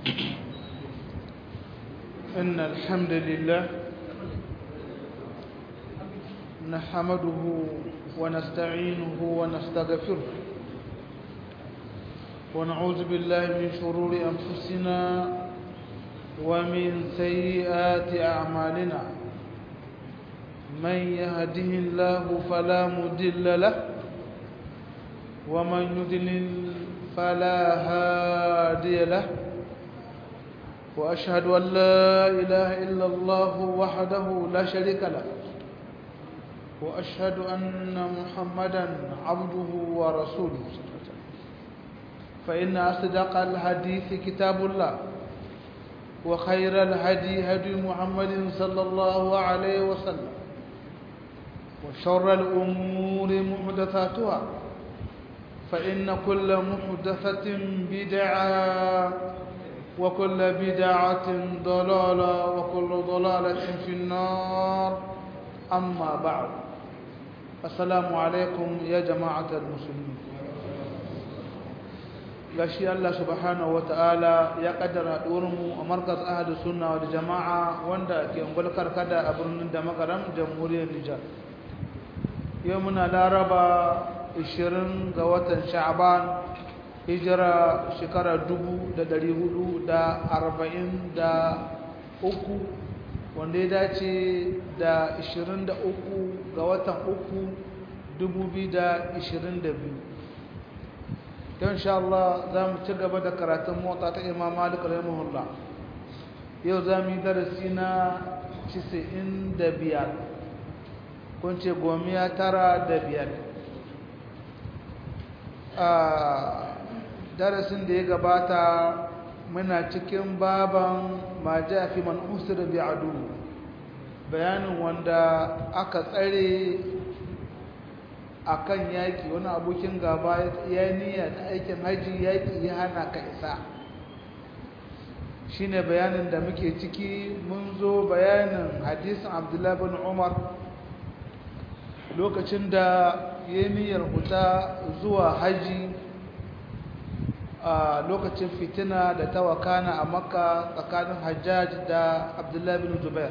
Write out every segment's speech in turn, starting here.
إن الحمد لله نحمده ونستعينه ونستغفره ونعوذ بالله من شرور أنفسنا ومن سيئات أعمالنا من يهده الله فلا مضل له ومن يضلل فلا هادي له وأشهد أن لا إله إلا الله وحده لا شريك له وأشهد أن محمدا عبده ورسوله فإن أصدق الحديث كتاب الله وخير الهدي هدي محمد صلى الله عليه وسلم وشر الأمور محدثاتها فإن كل محدثة بدعة وكل بدعة ضلالة وكل ضلالة في النار أما بعد السلام عليكم يا جماعة المسلمين gashi Allah subhanahu wataala ya kaddara mu a markaz ahadu sunna wal jama'a wanda ke ungulkar kada a birnin da makaram jamhuriyar Nijar yau muna laraba 20 ga watan sha'ban hijira shekara 443 wanda ya dace da 23 ga watan 3 2022 don sha Allah za mu ci gaba da karatun motsa ta imam malik rahimahullah yau za mu yi darasi na 95 kun ce gomiya tara da biyar a darasin da ya gabata muna cikin baban ma ja fi man usira bi adu bayanin wanda aka tsare akan yaki wani abokin gaba ya niyya ta aikin haji yaki ya hana ka isa shine bayanin da muke ciki mun zo bayanin hadisin abdullahi bin umar lokacin da ya niyyar huta zuwa haji a lokacin fitina da ta wakana a makka tsakanin hajjaj da abdullahi bin zubair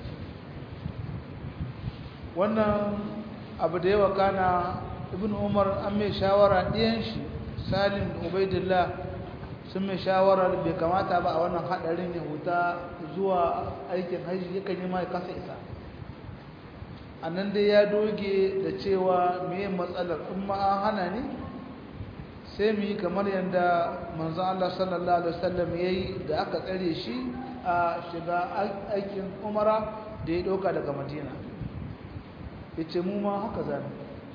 wannan abu da ya wakana ibn umar an mai shawara ɗiyan shi salim da ubaidillah sun mai shawara bai kamata ba a wannan haɗarin ya huta zuwa aikin hajji yakan yi mai kasa isa a nan dai ya doge da cewa meye matsalar kuma an hana ni sai mu yi kamar yadda manzan Allah sallallahu Alaihi wasallam ya yi da aka tsare shi a shiga aikin umara da ya ɗauka daga madina ya ce mu ma haka zane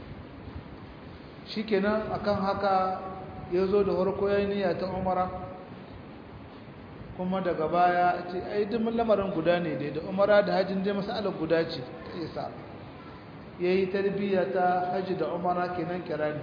shi kenan akan haka ya zo da harko ya niyya ta umara kuma daga baya ce ai dimin lamarin guda ne dai da umara da hajjin dai masalar guda ce ta isa ya yi tarbiyya ta hajji da umara kenan kirani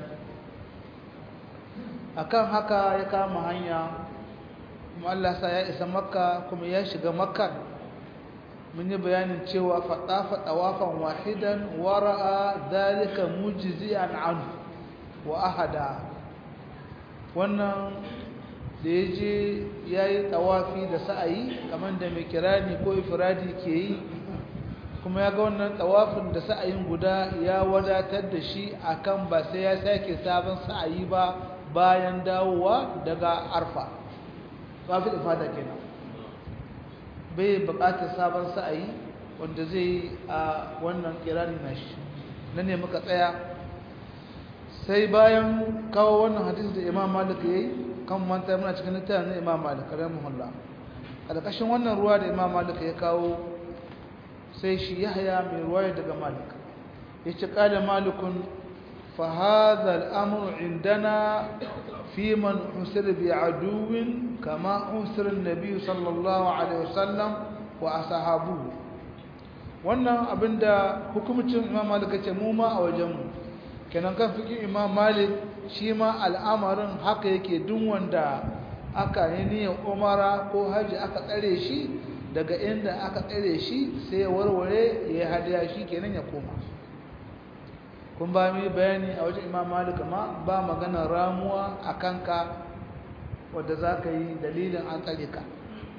akan haka ya kama hanya kuma Allah sa ya isa makka kuma ya shiga makka mun yi bayanin cewa faɗafa ɗawafan wahidan wara'a dalika mujzi'an anhu wa ahada wannan da ya je ya yi ɗawafi da sa'ayi kamar da mai kirani ko ifiradi ke yi kuma ya ga wannan ɗawafin da sa'ayin guda ya wadatar da shi akan ba sai ya sake sabon sa'ayi ba bayan dawowa daga arfa babu ifada kenan bai buƙatar sabon sa'ayi wanda zai yi a wannan kirani nashi na ne muka tsaya sai bayan kawo wannan hadisi da imam malik ya yi kan manta muna cikin littafin na imam malik rahimahullah a ƙarƙashin wannan ruwa da imam malik ya kawo sai shi yahya mai ruwaya daga malik ya ce ƙada malikun فهذا الأمر عندنا في من حسر بعدو كما حسر النبي صلى الله عليه وسلم وأصحابه wannan abinda hukumcin imam malik ce mu ma a wajenmu kenan kan fikin imam malik shi ma al'amarin haka yake duk wanda aka yi niyyar umara ko haji aka tsare shi daga inda aka tsare shi sai ya warware ya hadiya shi kenan ya koma kun ba mu bayani a wajen imam malik ma ba magana ramuwa a kanka wadda za ka yi dalilin an tsare ka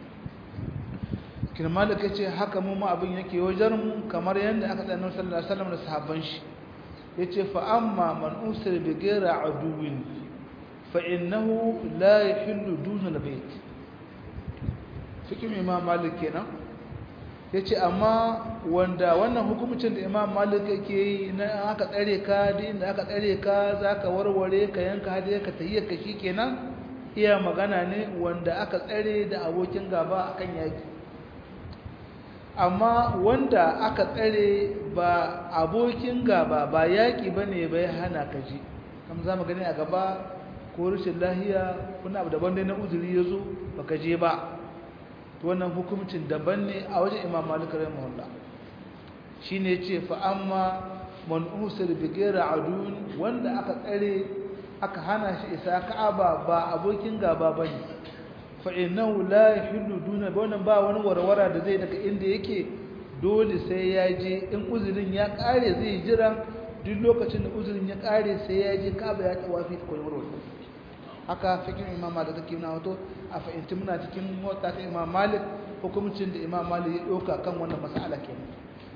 kirmalik ya ce haka mu ma abin yake wajen mu kamar yadda aka tsaye sallallahu alaihi wasallam da sahabban shi ya ce fa amma man usir bi gaira aduwin fa innahu la yahillu duna albayt fikin imam malik kenan ya ce amma wanda wannan hukumcin da imam malik yake yi na aka tsare ka da inda aka tsare ka za ka warware ka yanka hadi ka tahiyyar ka shi kenan iya magana ne wanda aka tsare da abokin gaba akan yaki amma wanda aka tsare ba abokin gaba ba yaki bane bai hana ka ji kam za mu gani a gaba ko rashin lahiya kuna abu daban dai na uzuri ya zo baka je ba wannan hukuncin daban ne a wajen imam malik rahimahullah shine yace fa amma man usir bi ghairi adun wanda aka tsare aka hana shi isa ka'aba ba abokin gaba bane fa innahu la yahillu duna wannan ba wani warwara da zai daga inda yake dole sai ya je in uzurin ya kare zai jira duk lokacin da uzurin ya kare sai ya je ka'aba ya tawafi ko warwara haka fikin imam malik take na wato a fahimci muna cikin mota ta imam malik hukumcin da imam malik ya ɗauka kan wannan mas'ala kenan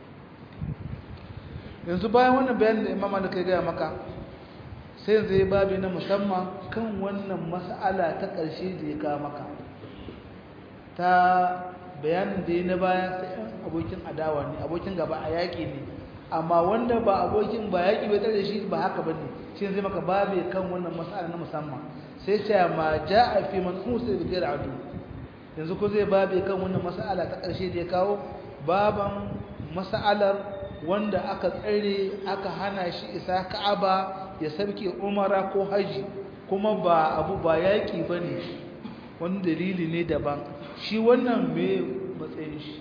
yanzu bayan wannan bayanin da imam malik ya gaya maka sai yanzu ya babi na musamman kan wannan mas'ala ta ƙarshe da ya kawo maka ta bayanin da ya na baya sai yan abokin adawa ne abokin gaba a yaƙi ne amma wanda ba abokin ba yaƙi bai tare shi ba haka bane shi zai maka babe kan wannan mas'ala na musamman sai ce ma ja'a fi man usa bi ghairi adu yanzu ko zai babe kan wannan mas'ala ta ƙarshe da ya kawo baban mas'alar wanda aka tsare aka hana shi isa Ka'aba ya sarke umara ko haji kuma ba abu ba yaƙi bane wani dalili ne daban shi wannan me matsayin shi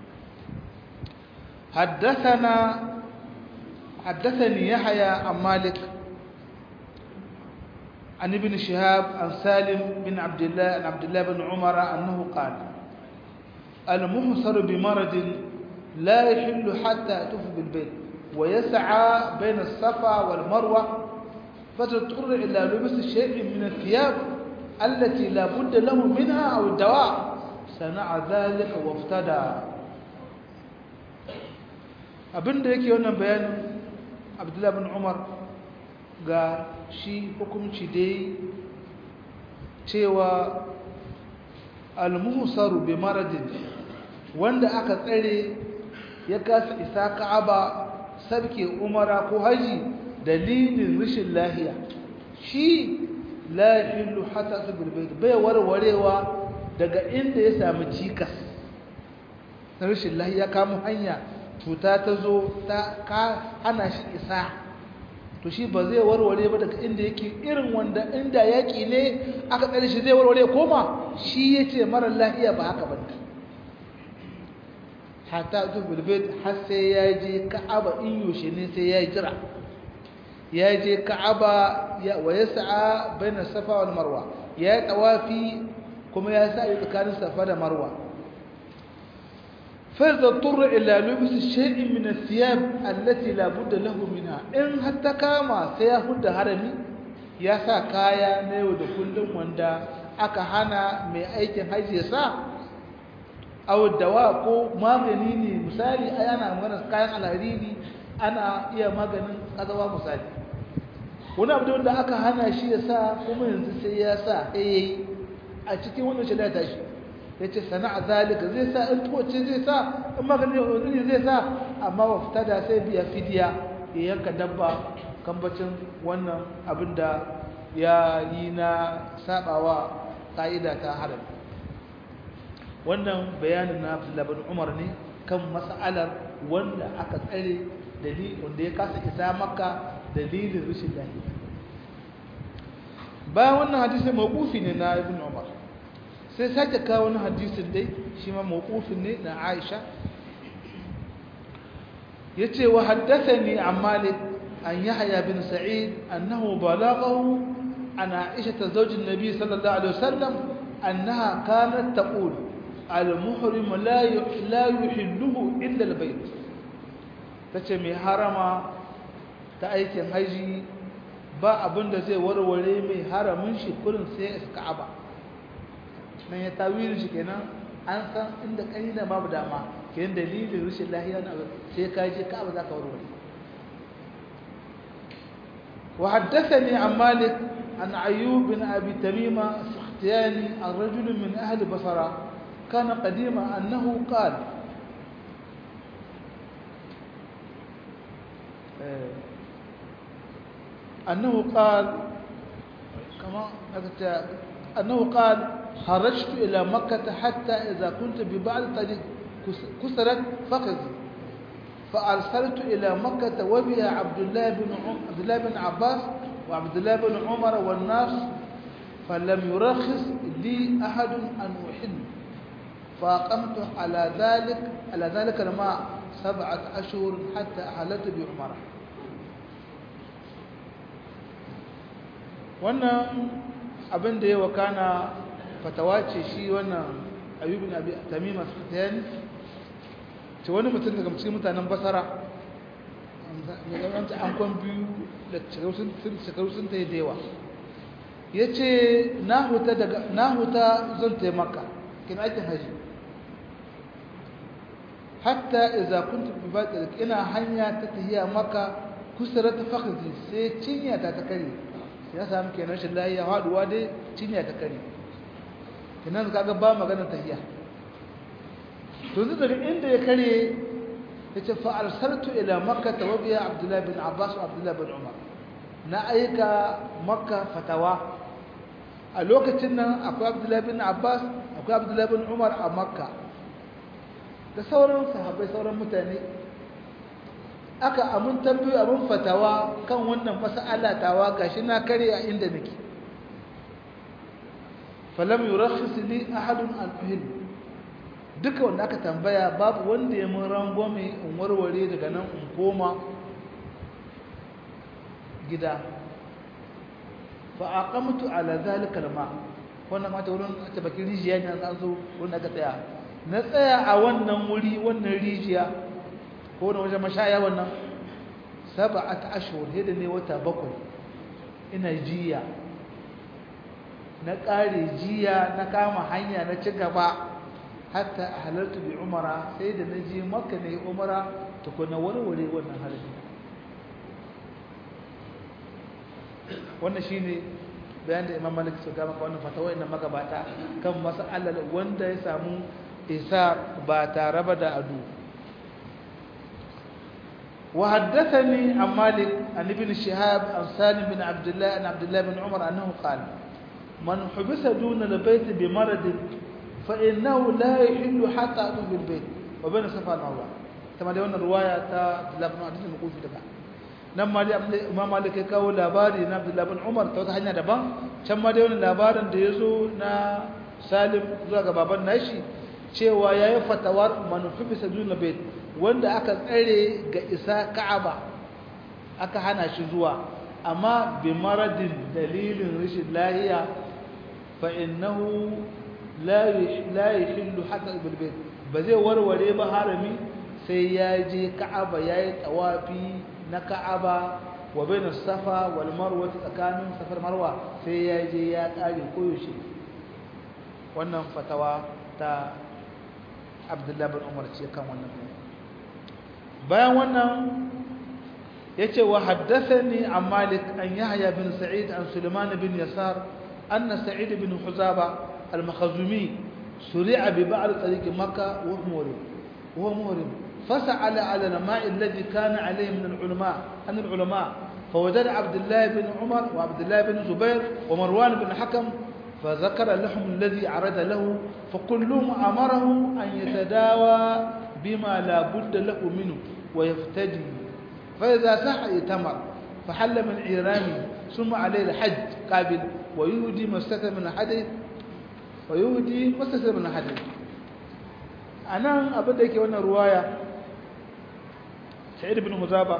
حدثنا حدثني يحيى عن مالك عن ابن شهاب عن سالم بن عبد الله عن عبد الله بن عمر أنه قال المحصر بمرض لا يحل حتى يطوف بالبيت ويسعى بين الصفا والمروة فتضطر إلى لبس شيء من الثياب التي لا بد له منها أو الدواء صنع ذلك وافتدى abinda yake wannan bayanin abdullahi bin umar ga shi hukunci dai cewa almuhsaru bi maradin wanda aka tsare ya kasa isa ka'aba sabke umara ko haji dalilin rashin lahiya shi la yahillu hatta bil bayt bai warwarewa daga inda ya samu cikas rashin lahiya kamo hanya cuta ta zo ta ka hana shi isa to shi ba zai warware ba daga inda yake irin wanda inda yaki ne aka tsare shi zai warware koma shi yace mara lafiya ba haka bane hatta to bilbit har sai ya je ka'aba in yoshe ne sai ya jira ya je ka'aba ya wa yas'a baina safa wal marwa ya tawafi kuma ya sa tsakanin safa da marwa فإذا اضطر إلى لبس شيء من الثياب التي لا بد له منها إن حتى كما سيهد هرمي يا سا كايا نيو da kullum wanda aka hana mai aikin haji ya sa aw dawa ko magani ne misali ai ana magana kayan alhariri ana iya maganin kazawa misali wani abu da aka hana shi ya sa kuma yanzu sai ya sa eh a cikin wannan shi da tashi ya ce sana'a zalika zai sa in tuwace zai sa in maganin uzuri zai sa amma wa fita da sai biya fidiya ya yanka dabba kambacin wannan abin da ya yi na sabawa ƙa'ida ta haram wannan bayanin na abdullabin umar ne kan mas'alar wanda aka tsare dalilin wanda ya kasa isa maka dalilin rashin lafiya bayan wannan hadisi mawqufi ne na ibn umar sai sake kawo wani hadisin dai shi ma mawqufin ne na Aisha yace wa haddathani an Malik an Yahya bin Sa'id annahu balaghahu an Aisha zawj an-nabi sallallahu alaihi wasallam annaha kanat taqul al-muhrim la la yuhilluhu illa al-bayt tace mai harama ta aikin haji ba abinda zai warware mai haramin shi kurin sai Ka'aba nan ya tawilin shi kenan an san inda ƙarina babu dama kenan dalilin rashin lahiya na sai ka je ka abu za ka warware وحدثني عن مالك عن أيوب بن أبي تميمة السختياني عن رجل من أهل بصرة كان قديما أنه قال أنه قال كما أنه قال خرجت إلى مكة حتى إذا كنت ببعض طريق كسرت فخذي فأرسلت إلى مكة وبها عبد الله بن عبد الله بن عباس وعبد الله بن عمر والناس فلم يرخص لي أحد أن أحل فأقمت على ذلك على ذلك الماء سبعة أشهر حتى أحلت بعمرة wannan abin da ya wakana fatawa ce shi wannan ayyubin abi tamima sufyan ce wani mutum daga cikin mutanen basara mai an kwan biyu da shekaru sun ta yi da yawa ya ce na huta zan taimaka kina aikin haji hatta iza kun tafi ba ina hanya ta tahiya maka kusurar ta fakhzi sai cinya ta ta kare ya sami kenan shi lahiya haduwa dai cinya ta kare kinan kaga ba maganar tahiya to zai daga inda ya kare ya ce fa'arsartu ila makka ta wabiya abdullahi bin abbas wa abdullahi bin umar na aika makka fatawa a lokacin nan akwai abdullahi bin abbas akwai abdullahi bin umar a makka da sauran sahabbai sauran mutane aka amun tambayi abin fatawa kan wannan mas'ala tawa gashi na kare a inda nake falam yurakhis li ahadun an uhil duka wanda aka tambaya babu wanda ya mun rangwame in warware daga nan in koma gida fa aqamtu ala zalika alma wannan mata wurin ta bakin rijiya ne an zo wurin aka tsaya na tsaya a wannan wuri wannan rijiya ko na wajen mashaya wannan sab'at ashhur hida ne wata bakwai ina jiya na ƙare jiya na kama hanya na ci gaba hatta halartu bi umara sai da na je makka ne umara tukuna warware wannan halin wannan shine bayan da imam malik suka maka wannan fatawa inda magabata kan mas'alar wanda ya samu isa ba tare ba da adu وحدثني عن مالك عن ابن شهاب عن سالم بن عبد الله عن عبد الله بن عمر انه قال من حبس دون البيت بمرض فانه لا يحل حتى يطوف بالبيت وبين الصفا والمروه كما ده wannan riwaya ta Abdullah ibn Hadith al-Kufi daga nan ma dai Imam Malik ya kawo labari na Abdullah ibn Umar ta wata hanya daban can ma dai wannan labarin da yazo na Salim zuwa ga baban nashi cewa yayi fatawar man hubisa dun bayt wanda aka tsare ga isa Ka'aba aka hana shi zuwa amma bi maradin dalilin rashin lahiya fa innahu la la yahillu hatta bil bayt ba zai warware ba harami sai ya je Ka'aba yayi tawafi na Ka'aba wa bain safa wal marwa tsakanin safar marwa sai ya je ya kare koyaushe wannan fatawa ta Abdullah bin Umar ce kan wannan bayan wannan yace wa haddathani an Malik an Yahya bin Sa'id an Sulaiman bin Yasar anna Sa'id bin Huzaba al-Makhzumi suri'a bi ba'd tariq Makkah wa Murim wa Murim فسأل على الماء الذي كان عليه من العلماء عن العلماء فوجد عبد الله بن عمر وعبد الله بن زبير ومروان بن حكم فذكر لهم الذي عرض له فكلهم أمره أن يتداوى بما لا بد له منه ويفتدي فإذا صح يتمر فحل من عيرانه ثم عليه الحج قابل ويهدي ما استثر من الحديث ويهدي ما استثر من الحديث أنا أبدا كي وانا رواية سعيد بن مزابة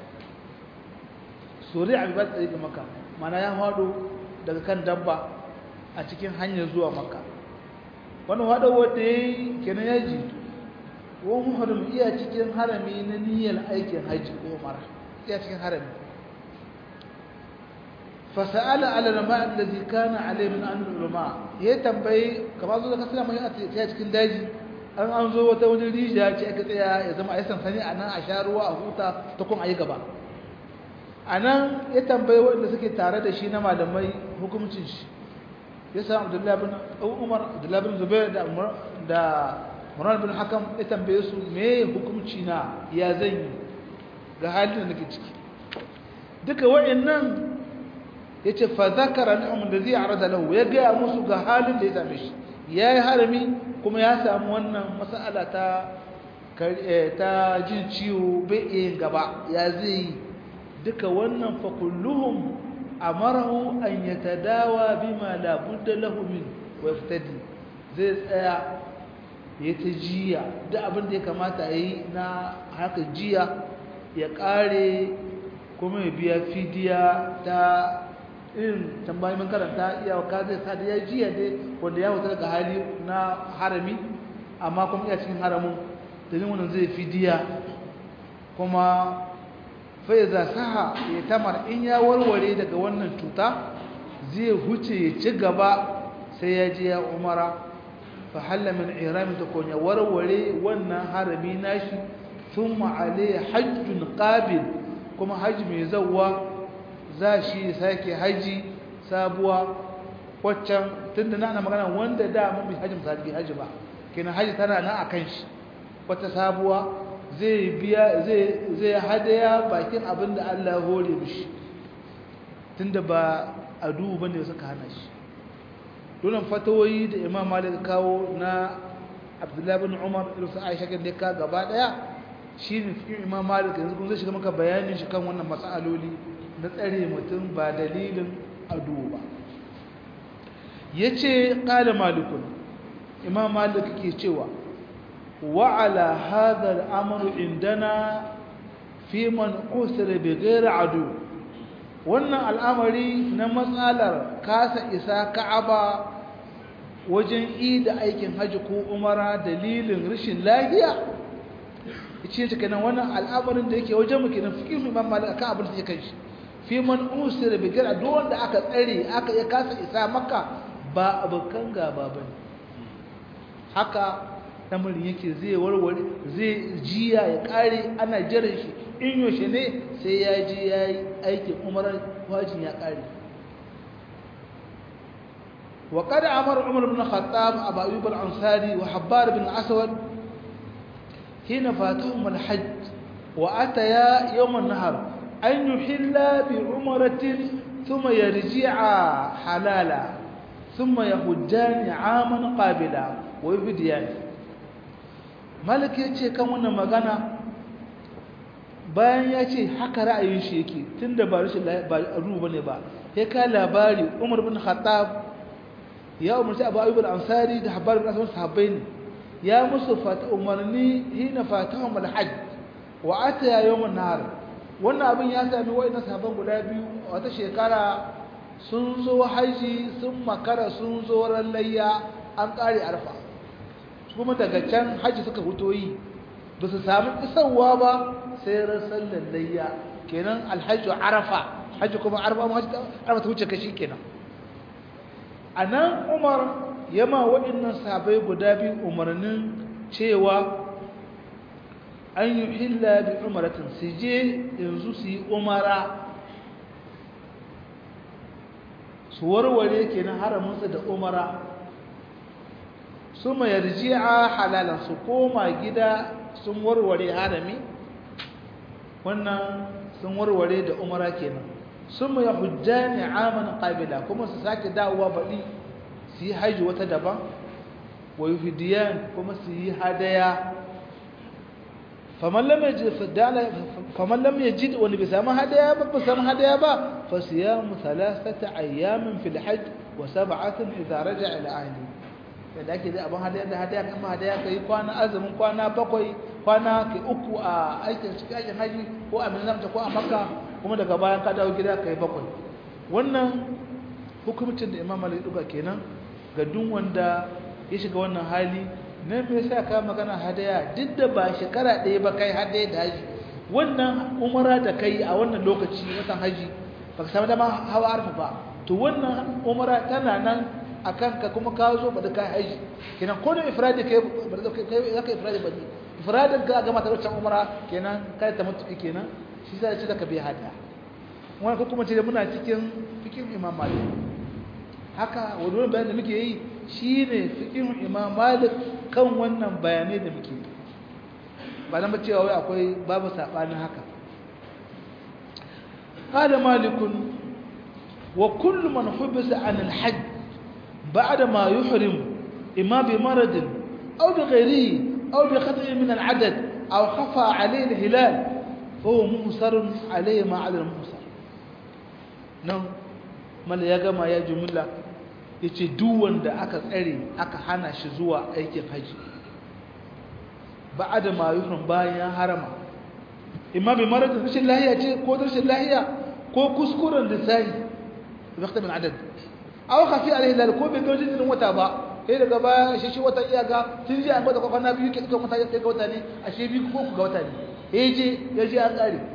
سوريع ببات أريد مكة معنى يا هادو daga kan dabba a cikin hanyar zuwa makka wani hada wanda yayi kenan ya ji wa muharram iya cikin harami na niyyar aikin haji ko umara iya cikin harami fasa'ala ala lama allazi kana alayhi min an ulama ya tambayi kamar zo da kasala mai a cikin daji an an zo wata wani rijiya ce aka tsaya ya zama a yi sansani a nan a sha ruwa a huta ta kun a yi gaba a nan ya tambayi waɗanda suke tare da shi na malamai hukumcin shi ya samu abdullahi bin umar abdullahi bin zubair da da murar bin hakam ya tambaye su me hukumci na ya zan yi ga halin da nake ciki duka waɗannan ya ce fa zakara ni'amun da zai arada lahu ya gaya musu ga halin da ya same shi ya yi harami kuma ya samu wannan mas'ala ta ta jin ciwo bai iya gaba ya zai yi duka wannan fa kulluhum amarahu an yatadawa bima la budda lahu min wa yaftadi zai tsaya ya ta jiya duk abin da ya kamata yi na haka jiya ya kare kuma ya biya fidiya ta irin tambayi mun karanta iya ka zai sa da ya jiya dai wanda ya wuta daga hali na harami amma kuma iya cikin haramun dalilin wannan zai fidiya kuma faiza saha ya tamar in ya warware daga wannan cuta zai huce ya ci gaba sai ya je ya umara fa halla min irami ta konya warware wannan harami nashi thumma alayhi hajjun qabil kuma haji mai zawwa za shi sake haji sabuwa waccan tunda na ana magana wanda da mun bi haji misali haji ba kenan haji tana nan akan shi wata sabuwa zai biya zai zai hadaya bakin abin da Allah ya hore mishi tunda ba adu bane suka hana shi dole fatawoyi da Imam Malik kawo na Abdullah bin Umar da su Aisha kan da ka gaba daya shine cikin Imam Malik yanzu kun zai shiga maka bayanin shi kan wannan masaloli na tsare mutum ba dalilin adu ba yace qala malikun Imam Malik ke cewa وعلى هذا الأمر عندنا في من أسر بغير عدو wannan al'amari na matsalar kasa isa ka'aba wajen yi da aikin hajji ko umara dalilin rashin lafiya ce ta kenan wannan al'amarin da yake wajen muke na fikin imam malik akan abin da yake shi fi man usira bi gara duk wanda aka tsare aka ya kasa isa maka ba abokan gaba bane haka lamarin yake zai warware zai jiya ya kare ana jiran shi in yaushe ne sai ya je ya yi aikin umarar wajin ya kare wa kada amar umar bin khattab abu ayyub al-ansari wa habbar bin aswad hina fatahum al-hajj wa ataya yawm an-nahar an yuhilla bi umratin thumma yarji'a halala thumma yahujjani 'aman qabila wa yubdiyani malik ya ce kan wannan magana bayan ya ce haka ra'ayin shi yake tunda ba rashin ba ruwa bane ba ya ka labari Umar bin Khattab ya umarci Abu Ayyub al-Ansari da Habbar bin Aswad sahabbai ne ya musu fata umarni hina fatahum al-hajj wa ata yawm an-nahar wannan abin ya sami wayannan sahabban guda biyu wata shekara sun zo haji sun makara sun zo ran layya an kare arfa kuma daga can hajji suka fito yi ba su sami isarwa ba sai rasar lallayya kenan alhaji arafa hajji kuma arafa ma arafa ta wuce kashi kenan a nan umar yama waɗannan sabai guda biyu umarnin cewa an yi hilla bi umaratin su je yanzu su yi umara su warware kenan haraminsu da umara suma yarji'a halalan su koma gida sun warware harami wannan sun warware da umara kenan suma yahujjani aman qabila kuma su sake dawowa baɗi su yi haji wata daban wa yuhdiyan kuma su yi hadaya faman lam yajid faman lam yajid wani bai samu hadaya ba ba samu hadaya ba fa siyamu thalathata ayyamin fil hajj wa sab'atin idza raja'a ila ahlihi yadda ake zai abin hadaya da hadaya kan hadaya ka yi kwana azumin kwana bakwai kwana ka uku a aikin cikin aikin haji ko a minamta ko a makka kuma daga bayan ka dawo gida ka yi bakwai wannan hukumcin da imam malik duka kenan ga duk wanda ya shiga wannan hali na me yasa ka magana hadaya duk da ba shekara ɗaya ba kai hadaya da haji wannan umara da kai a wannan lokaci watan haji baka samu dama hawa arfa ba to wannan umara tana nan akan ka kuma ka zo ba da kai haji kenan ko da ifradi kai ba da kai zaka ifradi ba ne ifradin ka ga mata wancan umara kenan kai ta mutu kenan shi sai ce zaka bi hada wannan ko kuma ce muna cikin fikin imam malik haka wannan bayanin da muke yi shine fikin imam malik kan wannan bayanai da muke yi ba na cewa wai akwai babu sabanin haka qala malikun wa kullu man hubisa an al-hajj ba'da ma yuhrim imma bi marad aw bi ghayrihi aw bi khata'i min al-adad aw khafa alayhi al-hilal فهو مهسر عليه ما على المهسر nan mala ya gama ya jumla yace duk wanda aka tsare aka hana shi zuwa aikin haji ba'ada ma yuhram bayan harama imma bi marad rashin lahiya ce ko rashin lahiya ko kuskuren da sai waqti min adad aw khafi alaihi lal ko bai gaji din wata ba sai daga baya shi shi wata iyaka tun ji an gwada kwana biyu ke kuma wata sai ga wata ne ashe biyu ko ku ga wata ne eh je ya je an kare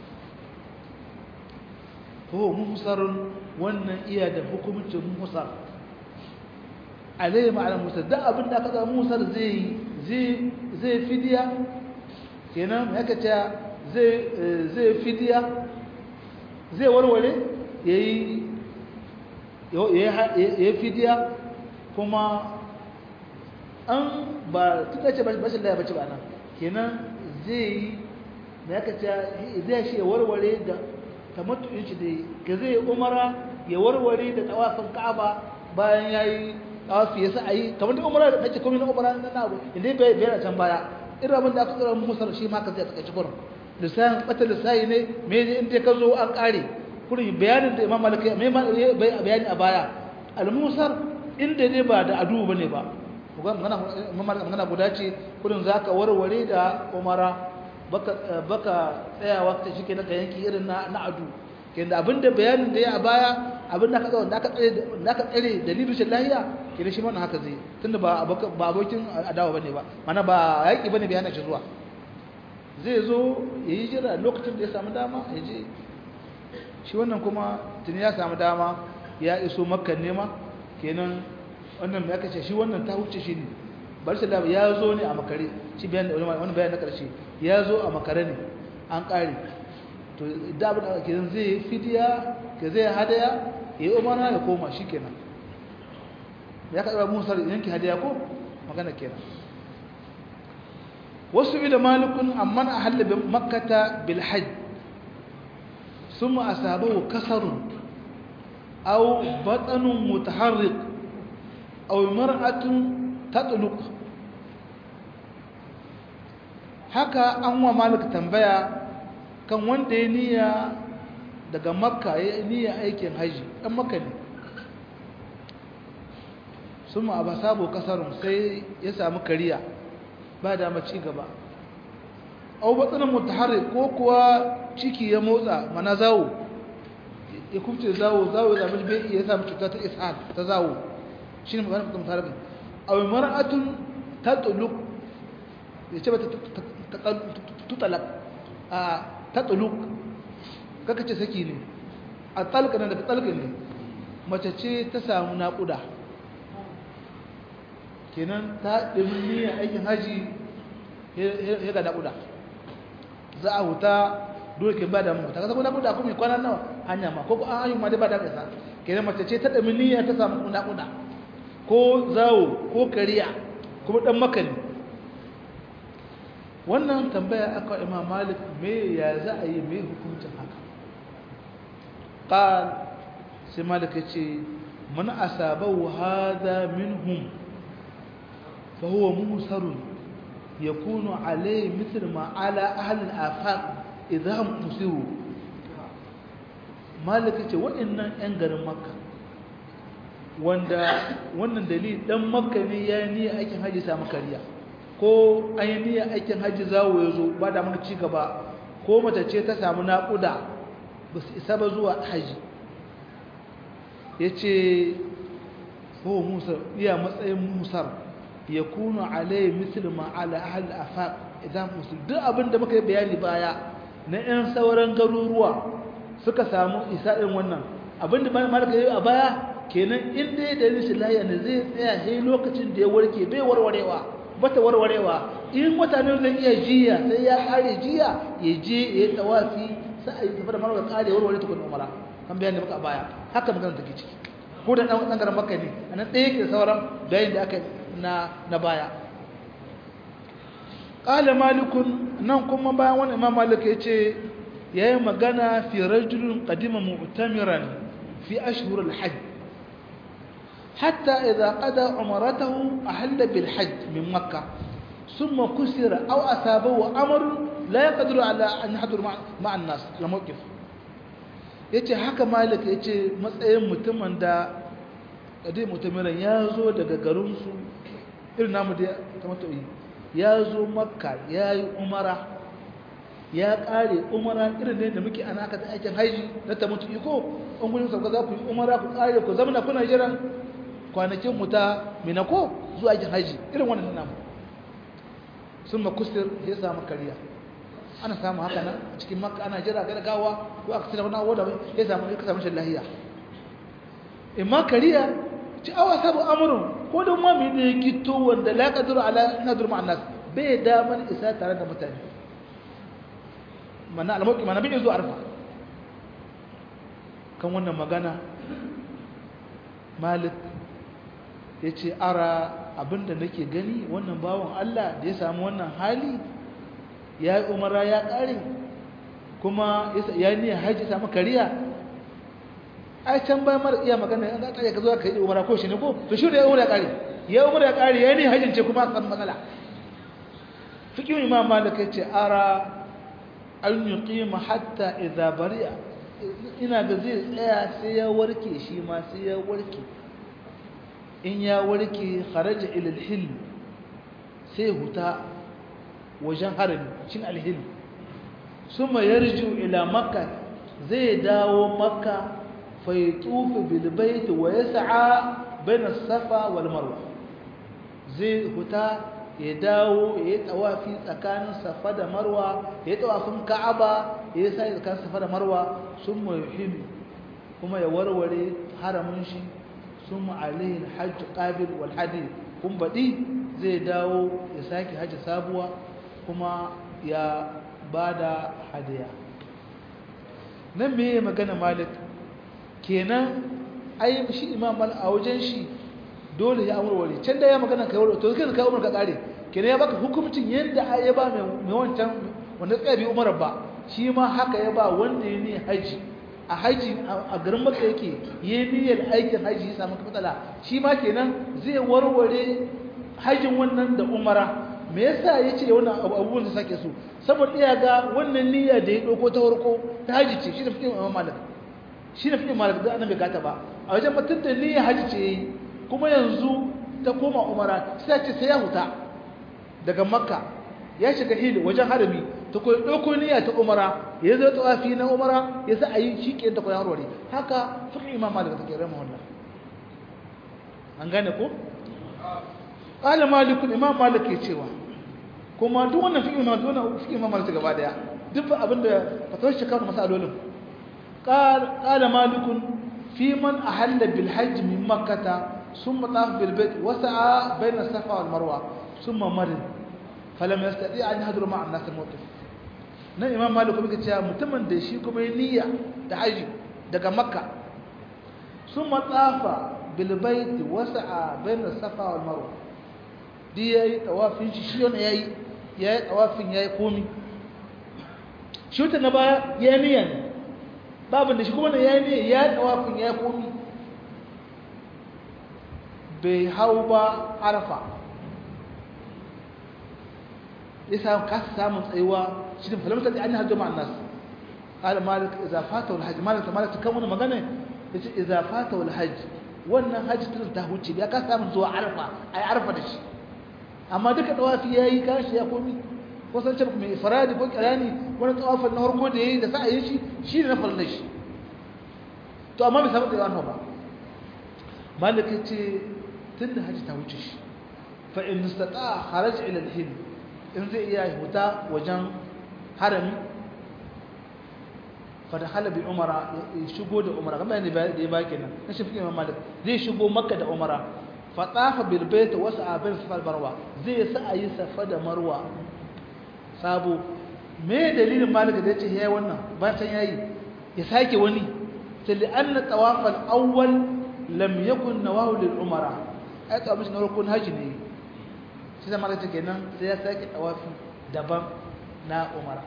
ko muhsarun wannan iya da hukumcin muhsar alaihi ma'ana muhsar da abin da aka ga muhsar zai zai zai fidiya kenan haka ta zai zai fidiya zai warware yayi yayi fidiya kuma an ba tuka ce bashin da ya bace ba nan kenan zai me haka ta zai shi warware da tamattu'in shi dai ga zai umara ya warware da tawafin Ka'aba bayan yayi tawafi yasa ayi kamar da umara da take komai na umara nan abu inda bai bai can baya irin abin da aka tsara musar shi ma ka zai taka ci gurin lisan bata lisai ne me ne inda ka zo an kare kurin bayanin da Imam Malik me bayani a baya al-musar inda ne ba da adu bane ba magana magana guda ce kurin zaka warware da umara baka baka tsayawa ta shike na yanki irin na na adu kenda abinda bayanin da ya a baya abinda ka tsaya da ka tsare da ka tsare dalilin shi lahiya kina shi mana haka zai tunda ba ba abokin adawa bane ba mana ba yaki bane bai hana shi zuwa zai zo yayi jira lokacin da ya samu dama ya je shi wannan kuma tuni ya samu dama ya iso makka nema kenan wannan me aka ce shi wannan ta huce shi ne bar shi ya zo ne a makare shi bayan wani bayan na karshe ya zo a makare ne an kare to da abin da kenan zai fidiya ke zai hadaya ya yi umara ya koma shi kenan ya kaɗa musar yanki hadaya ko magana kenan wasu ila malikun amman a halibin makkata bil hajj ثم أصابه كسر أو بطن متحرك أو مرأة تطلق haka an wa malik tambaya kan wanda ya niyya daga makka ya niyya aikin haji ɗan makka ne sun ma ba sabo kasarun sai ya samu kariya ba da ci gaba au batsanin mutaharri ko kuwa ciki ya motsa mana zawo ya kufce zawo zawo ya zama bai ya samu cuta ta ishal ta zawo shi ne maganar mutaharri au mar'atun tatuluk ya ce ba ta tutalak a tatuluk kaka ce saki ne a talka na daga talka ne mace ce ta samu naƙuda kenan ta ɗin niyyar aikin haji ya ga naƙuda za a huta dole ke ba da mu ta kasa ko naƙuda ko mai kwana nawa hanya ma ko an ayyuma dai ba da kasa kenan mace ce ta ɗin niyyar ta samu naƙuda ko zawo ko kariya kuma ɗan makani wannan tambaya aka imam malik me ya za a yi me hukuncin haka qal sai malik ya ce man asabahu hadha minhum fa huwa musarun yakunu alayhi mithl ma ala ahli al-afaq idha hum musiru malik ya ce waɗannan ƴan garin makka wanda wannan dalili dan makka ne ya ni aikin haji samu kariya ko an yi niyyar aikin hajji zawo ya zo ba da mana ci gaba ko mace ce ta samu naƙuda ba su isa ba zuwa hajji ya ce ko musar iya matsayin musar ya kuna alayi musulman ala ahal afaq idan musul duk abin da muka yi bayani baya na 'yan sauran garuruwa suka samu isa irin wannan abinda malaka yayi a baya kenan in dai da rashin lafiya ne zai tsaya sai lokacin da ya warke bai warwarewa bata warwarewa in mutane zai iya jiya sai ya kare jiya ya je ya yi tawafi sai a yi tafi da marwa kare warware tukun umara kan bayan da muka baya haka magana take ciki ko da dan garin makka ne anan ɗaya yake sauran bayan da aka na na baya qala malikun nan kuma bayan wani imam malik yace yayi magana fi rajulun qadima mu'tamiran fi ashhur al-hajj hatta idha qada umratahu ahalla bil hajj min makkah thumma kusira aw asabahu amr la yaqdiru ala an yahdur ma'a an-nas al-mawqif yace haka malik yace matsayin mutumin da kadai mutumin ya zo daga garinsu irin namu da tamatoyi ya zo makka ya yi umara ya kare umara irin ne da muke ana aka aikin haiji na tamatoyi ko an gudun sauka za ku yi umara ku kare ku zama kuna jiran kwanakin mu ta mina ko zuwa aikin haiji irin wannan namu sun makusir ya samu kariya ana samu haka nan a cikin makka ana jira ga gawa ko aka tsira wani abu da ya samu ya samu shan lahiya imma kariya ci awa sabu amurin ko da ma mai da ya gito wanda la kaduru ala nadur ma'an nas bai daman isa tare da mutane mana almuqi mana bai zuwa arfa kan wannan magana malik yace ara abinda nake gani wannan bawon Allah da ya samu wannan hali ya yi umara ya ƙare kuma ya niya haji samu kariya ai can bayan mara iya magana ya ƙare ka zo ka yi umara ko shi ne ko to shi da ya umara ya ƙare ya umara ya ƙare ya niya hajin ce kuma san matsala fikin imam malik ya ce ara an yi ƙima hatta idza bari'a ina da zai tsaya sai ya warke shi ma sai ya warke in ya warke kharaja ila al sai huta wajen harami cin alhil suma yarju ila makka zai dawo makka fa yatufu bil bait wa yas'a baina safa wal marwa zai huta ya dawo ya tawafi tsakanin safa da marwa ya tawafin ka'aba ya sai tsakanin safa da marwa summa yuhil kuma ya warware haramin shi summa alaihi alhajj qabil wal hadith kun badi zai dawo ya saki haji sabuwa kuma ya ba da hadiya nan me magana malik kenan ai shi imam mal a wajen shi dole ya amurware can da ya magana kai wani to kai ka umar ka kare kenan ya baka hukuncin yadda ya ba mai wancan wanda tsaya bi umar ba shi ma haka ya ba wanda ya ne haji a haji a garin maka yake ya niyyar aikin haji ya samu matsala shi ma kenan zai warware hajin wannan da umara me yasa yace wannan abubuwan da sake so saboda iya ga wannan niyya da ya dauko ta farko ta haji ce shi da fikin Imam Malik shi da fikin Malik da annabi gata ba a wajen mutun da niyya haji ce yayi kuma yanzu ta koma umara sai ce sai ya huta daga makka ya shiga hil wajen harami ta koyi dauko niyya ta umara ya zo tawafi na umara ya sa ayi shi ke ta koyi harware haka fikin Imam Malik take rahimahullah an gane ko qala malik imam malik ke cewa kuma duk wannan fiqh imam wannan fiqh imam malik gaba daya duk abinda fatawar shi kawo masalolin qala malik fi man ahalla bil hajj min makkah thumma taf bil bayt wa sa'a bayna safa wal marwa thumma marid falam yastati an yahdur ma'a an-nas al-mawqif nan imam malik kuma ce mutumin da shi kuma niyya da haji daga makka thumma tafa bil bayt wa sa'a bayna safa wal marwa di ya yi tawafin shi shi wani ya yi ya yi tawafin ya yi komi shi wuta na baya ya yi niyan babin da shi kuma ya yi niyan ya yi tawafin ya yi komi bai hau ba arafa ya samu kasa samun tsayuwa shi da falamta da an yi hajjo ma'an nasu ƙala malik iza fata wal hajji malik ta malik ta kan wani magana ya ce iza fata wal hajji wannan hajji tun ta huce ya kasa samun zuwa arafa a yi arafa da shi amma duka tawafi yayi kashi ya komi ko san ce mai faradi ko kirani wani tawafin na farko da yayi da sa'ayin shi shi ne na farilla shi to amma bai samu da yawan ba malaka ce tunda haji ta wuce shi fa in istata kharaj ila al-hil in zai iya huta wajen harami fada halabi umara ya shigo da umara kamar yadda ya ba kenan na shi fiye malik zai shigo makka da umara fatafa bil bait wa sa'abin safa marwa zai sa ayi safa da marwa sabo me dalilin malik da yace yayi wannan ba san yayi ya sake wani sai li anna tawaf al awwal lam yakun nawahu lil umara ai tawaf na rukun haji ne sai da malik kenan sai ya sake tawafi daban na umara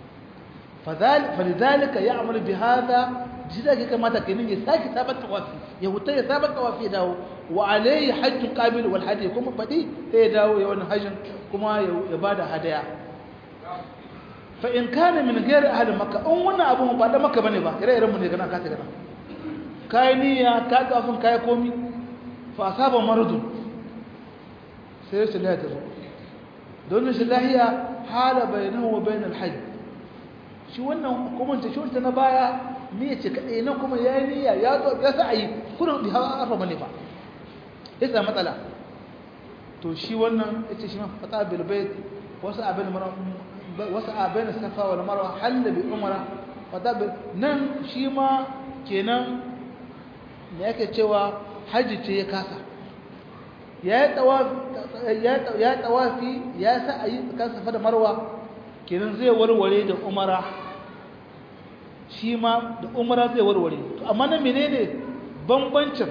فلذلك يعمل بهذا جزاك كما تكنين يساكي ثابت توافي يهوتا يثابت توافي داو وعليه حج قابل والحدي كما بدي هي داو يوان حج كما يبادا هدايا فإن كان من غير أهل مكة أم وانا أبو مبادا مكة بني با إرى إرى مني كنا كاتي كنا كاي نية كاي أفن كاي كومي فأصاب مرض سيرس الله تزو دون الله حال بينه وبين الحج shi wannan hukumanta shi wanta na baya ne ce kaɗai nan kuma ya yi niyya ya zo ya sa a yi kudin da hawa arfa mane ba ya sa matsala to shi wannan ya ce shi ma fata bilbai wasu abin wasu abin safa wal marwa halla bi umara fata bil nan shi ma kenan me yake cewa haji ce ya kasa ya yi tawafi ya sa a yi tsakanin safa da marwa kenan zai warware da umara shi ma da umara zai warware to amma na menene bambancin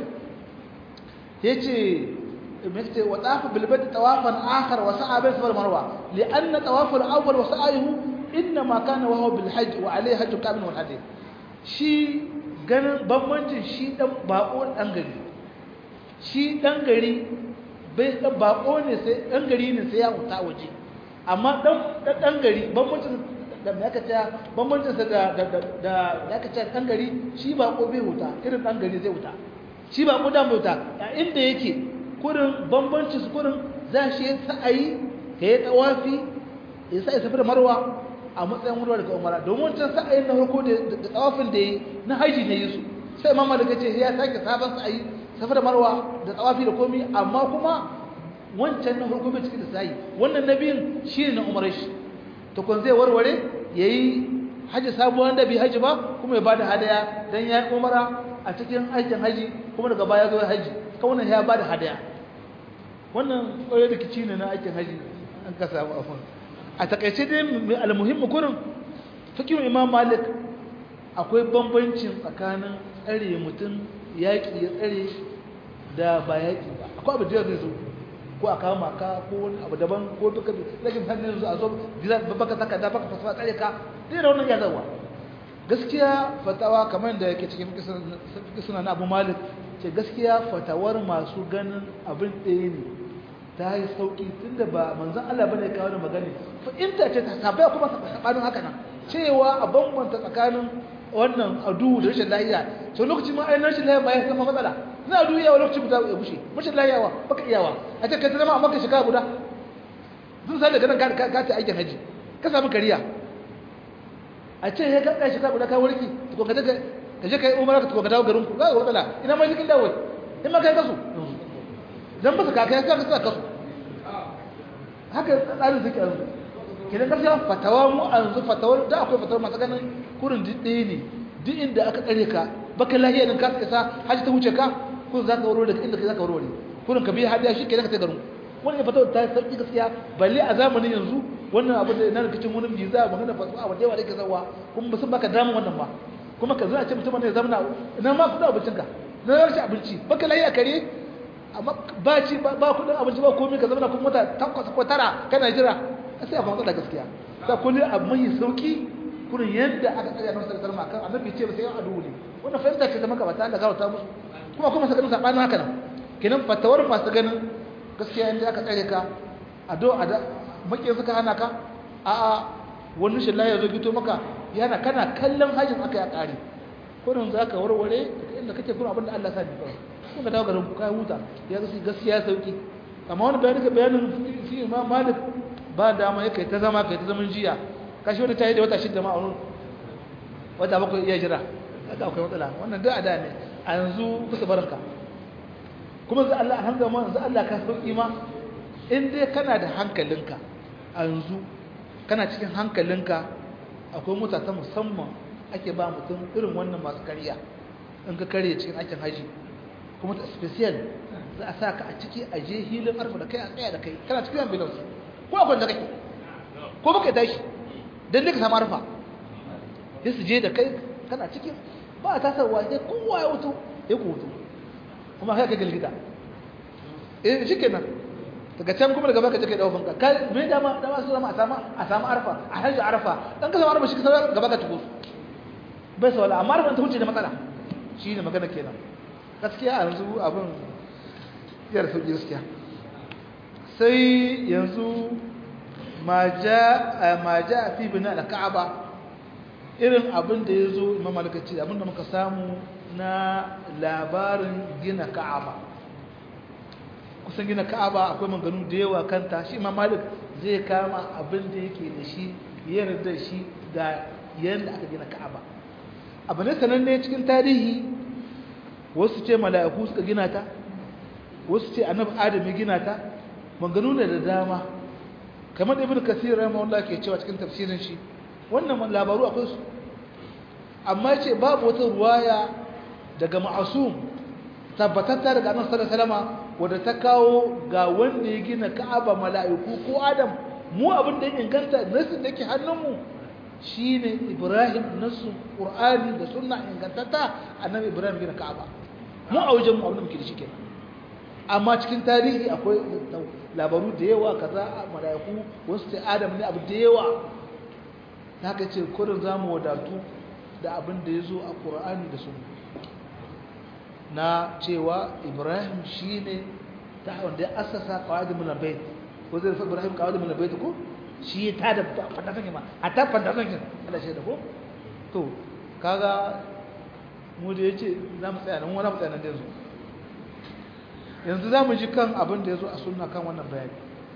yace mekte wa tafa bil bait tawafan akhar wa sa'a bil safar marwa li anna tawaf al awwal wa sa'ayhu inna ma kana wa huwa bil hajj wa alayhi hajj kamil wal hadith shi ganin bambancin shi dan bako dan gari shi dan gari bai dan bako ne sai dan gari ne sai ya huta waje amma dan dan gari bambancin da me aka ce bambancin sa da da da aka ce dan gari shi ba ko bai huta irin dan gari zai huta shi ba ko dan bai huta a inda yake kurin bambancin su kurin za shi sa'ayi kai tawafi ya sai safi da marwa a matsayin wurwa daga umara domin can sa'ayin na farko da tawafin da yi na haji ne yusu sai mamma daga ce ya sake sabon sa'ayi safi da marwa da tawafi da komi amma kuma wancan na farko bai cikin lissayi wannan na biyun shi ne na umarar shi to kun zai warware ya yi hajji sabuwar da bai hajji ba kuma ya bada hadaya don ya yi umara a cikin aikin haji kuma daga baya zo haji kawunan ya bada hadaya wannan ƙwarar rikici ne na aikin haji an ka samu afon a takaice dai almuhimmi kurin fikin imam malik akwai bambancin tsakanin tsare mutum yaƙi ya tsare da ba yaƙi ba akwai abu da zai zo ko a kama ka ko wani abu daban ko duka lakin hannun yanzu a zo baka saka da baka fasa tsare ka dai da wannan ya zawa gaskiya fatawa kamar da yake cikin kisuna na abu malik ce gaskiya fatawar masu ganin abin ɗaya ne ta yi sauƙi tun da ba manzan Allah bane kawo da magani fa'inta ce ta sabai kuma sabanin haka nan cewa a bambanta tsakanin wannan adu da rashin lahiya sau lokaci ma ainihin rashin lahiya ma ya zama matsala na adu yawa lokaci guda ya bushe rashin lahiyawa baka iyawa a ce kai ta zama a maka shiga guda zan sa daga nan ka ta aikin haji ka samu kariya a ce ya ka shiga guda ka warki to ka daga ka je kai umara ka to ka dawo garin ku ga matsala ina mai jikin dawo in ma kai kasu dan ba ka kai ka ka kasu haka tsarin suke yanzu kidan gaskiya fatawa mu a yanzu fatawar da akwai fatawar masu ganin kurin ɗaya ne duk inda aka tsare ka baka lahiya din ka isa haji ta wuce ka kun za ka warware daga inda ka za ka warware kurin ka biya hadiya shi kenan ka ta garin wannan fatawar ta sauki gaskiya balle a zamanin yanzu wannan abu da na rikicin wani visa magana fasuwa abu da yawa da ke zawa kuma ba sun baka damun wannan ba kuma ka zuna ce mutum ne zamana ina ma kudin abincinka na rashin abinci baka lahiya kare amma ba ci ba kudin abinci ba komai ka zama kuma mota takwas ko tara kana jira sai a kwamata da gaskiya sai kullum abu mai sauki kurin yadda aka tsaya nan sarkar ma kan annabi ce ba sai adu ne wannan fahimta ce zama gabata Allah garauta musu kuma kuma sa ganin sabanin haka nan kenan fatawar masu ganin gaskiya inda aka tsare ka ado a da makiyin suka hana ka a a wani shi ya zo gito maka yana kana kallon hajjin aka ya kare kurin za ka warware inda kake kurin abinda Allah sa ni kawai kun ka dawo garin ku kai huta ya gaskiya sauki amma wani bayanin ka bayanin fi imam malik ba dama ya kai ta zama kai ta zaman jiya kashi wani ta yi da wata shidda ma a wurin wata bakwai iya jira kaga akwai matsala wannan duk a da ne a yanzu kusa baranka kuma za Allah alhamdulillah yanzu Allah ka sauki ma in dai kana da hankalinka a yanzu kana cikin hankalinka akwai mota ta musamman ake ba mutum irin wannan masu kariya in ka karye cikin aikin haji kuma ta special za a sa ka a ciki a je hilin arfa da kai a tsaya da kai kana cikin ambulance ko akwai da kake ko baka tashi dan ne ka samu arfa sai su je da kai kana cikin ba a tasarwa sai kowa ya wuto ya ku wuto kuma kai ka gilgida eh shikenan daga can kuma daga baka je kai dawo banka kai me dama dama su zama a samu a samu arfa a hajji arfa dan ka samu arfa shi ka samu gaba ka tuko bai sawala amma arfa ta huce da matsala shine magana kenan gaskiya a yanzu abin yar sauki gaskiya sai yanzu ma ja fi bina da ka'aba irin abin da ya zo imam malakaci abin da muka samu na labarin gina ka'aba kusan gina ka'aba akwai maganu da yawa kanta shi imam malik zai kama abin da yake da shi yarda shi ga yadda aka gina ka'aba abu ne sananne cikin tarihi wasu ce mala'iku suka gina ta wasu ce annabi adam ya gina ta maganu da dama kamar da ibnu kasir rahimahullah ke cewa cikin tafsirin shi wannan labaru akwai su amma ce babu wata ruwaya daga ma'asum tabbatatta daga annabi sallallahu alaihi wasallam wanda ta kawo ga wanda ya gina ka'aba mala'iku ko adam mu abin da ya inganta nasu da ke hannunmu shine ibrahim nasu qur'ani da sunna ingantatta annabi ibrahim gina ka'aba mu a wajen mu abin da muke da shi kenan amma cikin tarihi akwai labaru da yawa kaza mala'iku wasu sai adam ne abu da yawa haka ce kurin zamu wadatu da abin da ya zo a qur'ani da sunna na cewa ibrahim shine ta wanda ya assasa qawaid min albayt ko zai fa ibrahim qawaid min albayt ko shi ta da fada kan ma a ta fada kan Allah shi da ko to kaga mu da yace za mu tsaya nan wani mu tsaya nan da yanzu yanzu za mu ji kan abin da ya zo a sunna kan wannan bayani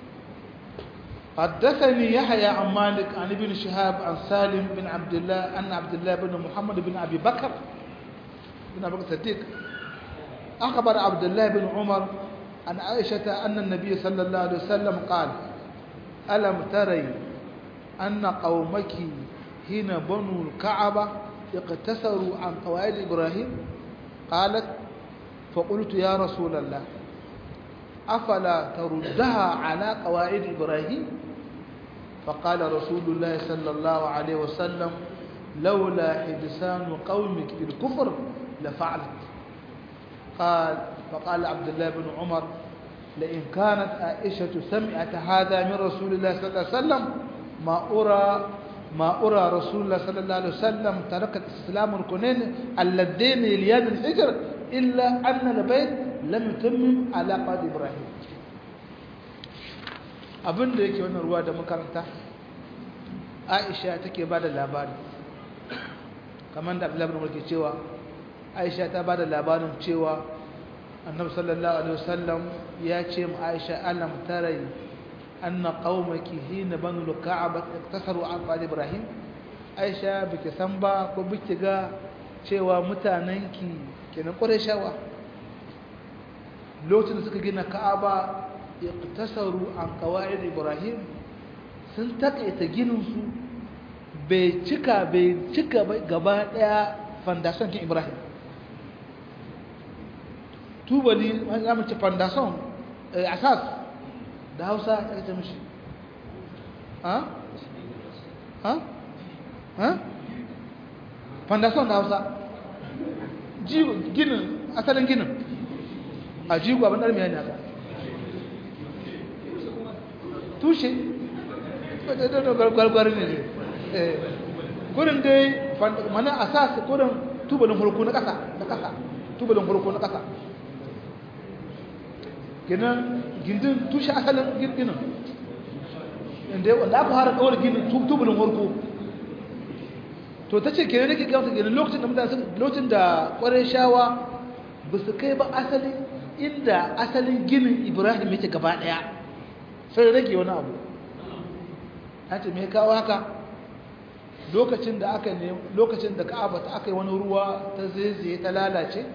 حدثني يحيى عن مالك عن ابن شهاب عن سالم بن عبد الله أن عبد الله بن محمد بن أبي بكر بن أبي بكر الصديق أخبر عبد الله بن عمر عن عائشة أن النبي صلى الله عليه وسلم قال ألم تري أن قومك هنا بنوا الكعبة اقتصروا عن قواعد إبراهيم قالت فقلت يا رسول الله أفلا تردها على قواعد إبراهيم فقال رسول الله صلى الله عليه وسلم لولا حدثان قومك بالكفر لفعلت قال فقال عبد الله بن عمر لئن كانت عائشة سمعت هذا من رسول الله صلى الله عليه وسلم ما أرى ما أرى رسول الله صلى الله عليه وسلم تركت استسلام الكونين اللذين يليان الحجر إلا أن البيت لم يتمم على قد إبراهيم abin da yake wannan ruwa da makaranta aisha take ba da labari kamar da abdullahi bin ke cewa aisha ta ba da labarin cewa annabi sallallahu alaihi wasallam ya ce mu aisha alam tarai anna qaumaki hina banu ka'aba tasaru an qali ibrahim aisha biki san ba ko biki ga cewa mutanenki kenan qurayshawa lokacin da suka gina ka'aba iqtasaru an qawaid ibrahim sun takaita ginin su bai cika bai cika gaba daya foundation kin ibrahim tubali za mu ci foundation asas da hausa ta ce mishi ha ha ha foundation da hausa ginin asalin ginin a jigo abin ɗarmiya ne haka tushe gwargwar ne ne kurin dai mana asas kurin tubalin hulku na ƙasa na ƙasa tubalin hulku na ƙasa ginin gindin tushe asalin ginin inda wanda aka fara kawar ginin tubalin hulku to ta ce kenan nake gamsa ginin lokacin da mutane lokacin da ƙwarai shawa ba su kai ba asalin inda asalin ginin ibrahim yake gaba ɗaya sai rage wani abu ta ce mai kawo haka lokacin da aka ne lokacin da ka'aba ta aka yi wani ruwa ta zaizaye ta lalace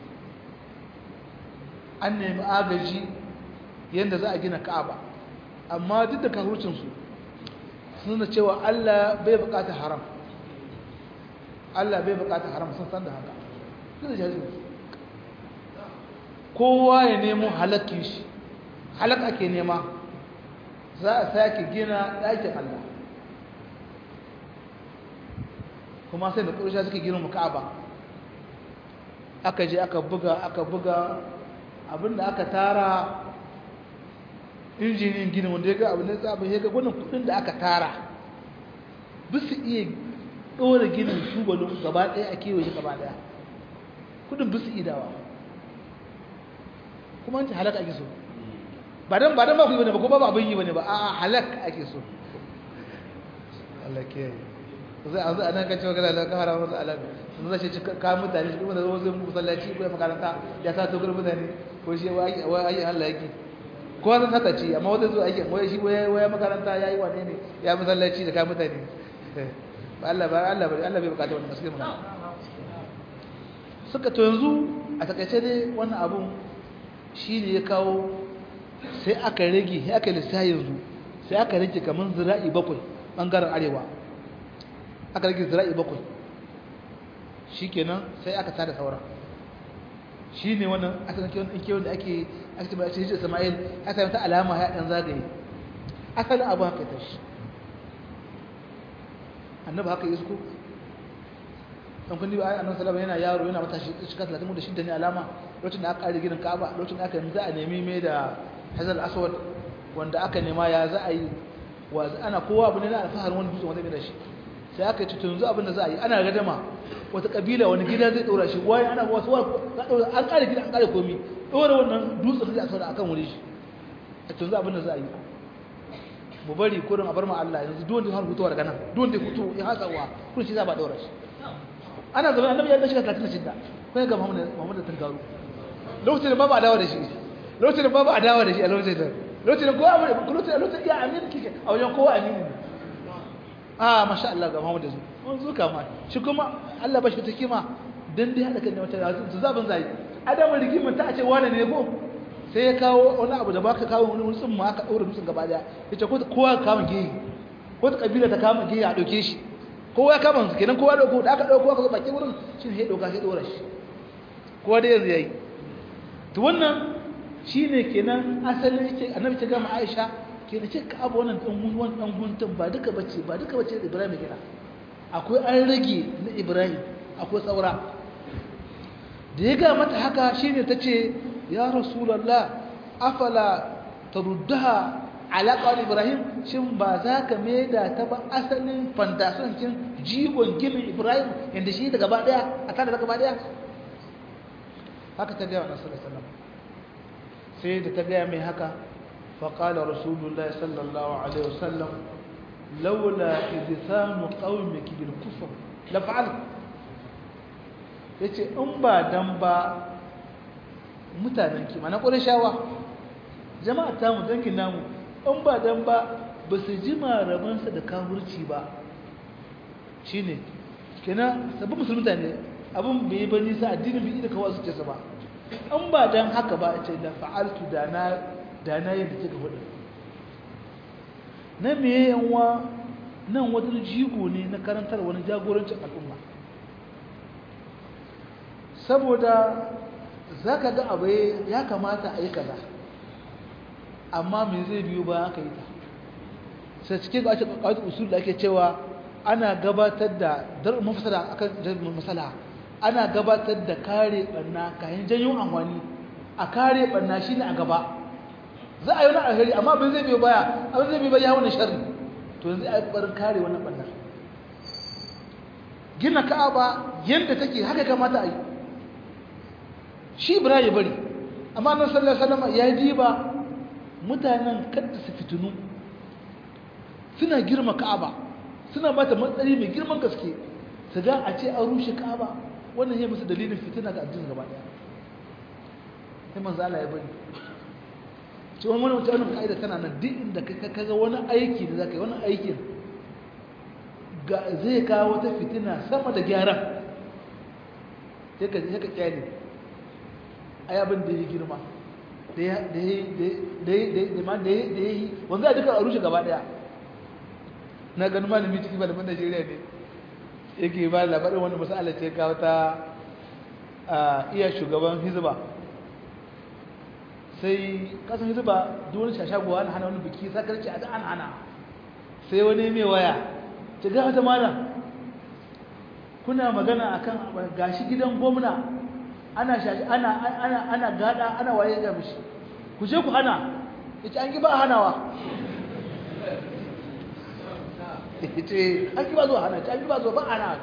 an nemi agaji yadda za a gina ka'aba amma duk da kahurcinsu suna cewa allah bai bukata haram Allah bai bukata haram sun san da haka su da jahilci kowa ya nemo halakkin shi halak ake nema za a sake gina ɗakin Allah kuma sai da ƙurshe suke gina ka'aba aka je aka buga aka buga abinda aka tara injiniyan gini wanda ya ga abin da tsabin ya ga wannan kudin da aka tara bisu iya ɗora ginin tubalin gaba ɗaya a kewaye gaba ɗaya kudin bisu idawa kuma an ce halaka ake so ba don ba don ba ku yi bane ba ko ba abin yi bane ba a halak ake so Allah ke yi zai a zai anan kacewa gala da ka haramar da alaƙa sun zai ce ka mutane shi kuma da zama zai musallaci ko ya makaranta ya sa tokar mutane ko shi wai ayi Allah yake ko zan saka ci amma wata zuwa ake wai shi wai makaranta ya yi wane ne ya musallaci da ka mutane ba Allah ba Allah ba Allah bai bukata wannan gaskiya magana suka to yanzu a takaice dai wannan abun shi ne ya kawo sai aka rage sai aka lissafi yanzu sai aka rage kamar zira'i bakwai bangaren arewa aka rage zira'i bakwai shi kenan sai aka tada sauran shi ne wannan asalin kewan kewan da ake ake ce ba ce hijir sama'il aka yi ta alama ya ɗan zagaye asalin abu haka ta shi annabi haka yi suko ɗan kundi ba annabi salama yana yaro yana mata shiga talatin da shidda ne alama lokacin da aka ƙari ginin ka'aba lokacin da aka yi za a nemi mai da hazal aswad wanda aka nema ya za a yi wa ana kowa abu ne na alfaharin wani dutsen wanda mai da shi sai aka ce yanzu abin da za a yi ana gadama wata kabila wani gida zai ɗora shi wayan ana wasu an ƙare gida an ƙare komi ɗora wannan dutsen zai a saura akan wuri shi a yanzu abin da za a yi mu bari kurin a bar ma Allah yanzu duwanda ya hutuwa daga nan duwanda ya hutu ya hatsa wa kurin shi za ba ɗora shi ana zama annabi ya shiga 36 ko ga Muhammad Muhammad Tangaru lokacin da babu adawa da shi lokacin da babu adawa da shi a lokacin da lokacin da kowa lokacin lokacin ya amin kike a wajen kowa amini ne ah masha Allah ga Muhammad zu mun zuka ma shi kuma Allah ba shi ta kima dan dai hada kan wata su zaban zai adamu rigimin ta ce wani ne ko sai ya kawo wani abu da baka kawo wani wani tsumma aka daura dutsen gaba daya yace ko kowa ka kama geyi ko ta kabila ta kama geyi a dauke shi kowa ya kama su kenan kowa dauko da aka dauko aka zo baki wurin shi ne ya dauka sai dora shi kowa da yanzu yayi to wannan shine kenan asalin yake annabi ta gama Aisha ke da ce ka abu wannan dan gun dan guntun ba duka bace ba duka bace Ibrahim ya gina akwai an rage na Ibrahim akwai saura da ya ga mata haka shine tace ya rasulullah afala taruddaha ala qawl Ibrahim shin ba za ka maida ta ba asalin fantasan kin jigon ginin Ibrahim yanda shi da gaba daya a tare da gaba daya haka ta ga Annabi sallallahu alaihi wasallam sai da ta ga mai haka فقال رسول الله صلى الله عليه وسلم لولا إذثان قومك بالكفر لفعلت yace in ba dan ba mutanenki mana shawa jama'a ta mu dangin namu in ba dan ba ba su ji marabansa da kafirci ba shine kenan sabbin musulmi ne abin bai yi ba nisa addinin bai da kawo su ce ba in ba dan haka ba ce da fa'altu da na da na yadda kika hudu na meye yanwa nan wata jigo ne na karantar wani jagorancin al'umma saboda za ka ga abu ya kamata a yi kaza amma me zai biyo ba aka yi ta sai cikin ake kawai usul da ake cewa ana gabatar da dar mafasala akan jami'in masala ana gabatar da kare barna kayan janyo amfani a kare barna shine a gaba za a yi wani alheri amma abin zai biyo baya abin zai biyo baya wani sharri to yanzu a yi ƙwarin kare wannan ɓannar gina ka'aba yadda take haka kamata a yi shi bira ya bari amma nan sallar salama ya diba mutanen kadda su fitinu suna girma ka'aba suna bata matsayi mai girman gaske su ga a ce an rushe ka'aba wannan ya musu dalilin fitina ga addinin gaba daya sai manzo Allah ya bari ce wani wani wani ka'ida tana nan duk inda ka ga wani aiki da za ka yi wani aikin zai kawo wata fitina sama da gyara ya ka kyale ai abin da ya girma da ya yi wanda ya duka a rushe gaba daya na ganin malami ciki malamin najeriya ne yake ba labarin wani masala ce ga wata iya shugaban hizba sai kasan hizba duwani shashagowa ana hana wani biki sakarci a an hana sai wani mai waya ce ga wata mara kuna magana akan gashi gidan gwamna ana ana ana ana gada ana waye ga mishi ku je ku hana yace an ki ba hanawa yace an ki ba zo hana an ki ba zo ba hana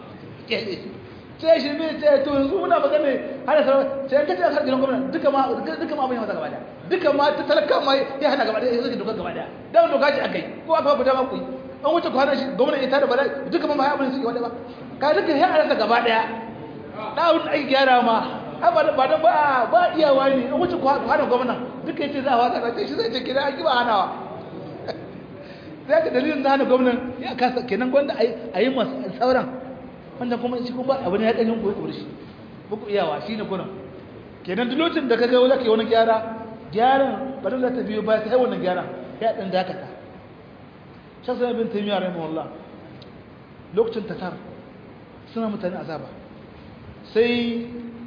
ce shi me ce to yanzu muna magana hana sarwa ce an kace har gidan gwamna duka ma duka ma abin ya gaba daya duka ma ta talaka ma ya hana gaba daya yanzu doka gaba daya dan doka ce akai ko aka ba dama ku an wuce ku hana shi gwamna ya tada bala duka ma ya abin su wada ba ka duka ya hana gaba daya ɗawun ake gyara ma ba da ba ba iyawa ne in wuce hana gwamnan duka yace za a wata race shi zai ce kira an ba hanawa sai ka dalilin da hana gwamnan ya kasa kenan gwanda a yi masu sauran wanda kuma shi kuma abu ne ya ɗanyen koyi kori shi buku iyawa shi ne kunan kenan duk lokacin da ka ga wani wani gyara gyaran ba da ta biyo ba ta yi wannan gyara ya ɗan dakata shan sanar bin taimiyya rahimahullah lokacin tatar suna mutane azaba sai